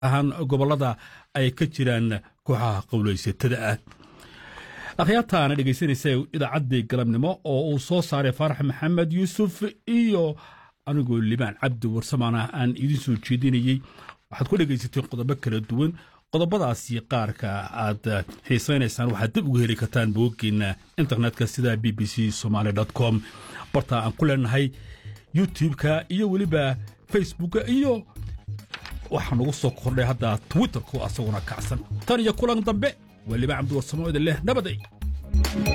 ahaan gobollada ay ka jiraan kooxaha qowlaysatada ah akhyaartaana dhegaysanaysa idaacaddii galabnimo oo uu soo saaray faarax maxamed yuusuf iyo anigoo libaan cabdi warsamaana aan idiin soo jeedinayey waxaad ku dhegaysateen qodobo kala duwan qodobadaasi qaarka aad xiisaynaysaan waxaad dib uga heli kartaan booggeena internetka sida b b c somaali com barta aan ku leenahay youtube-ka iyo weliba facebooka iyo waxaa nagu soo kordhay hadda twitterku asaguna kacsan tan iyo kulan dambe waa libaan cabdi warsamo idin leh nabaday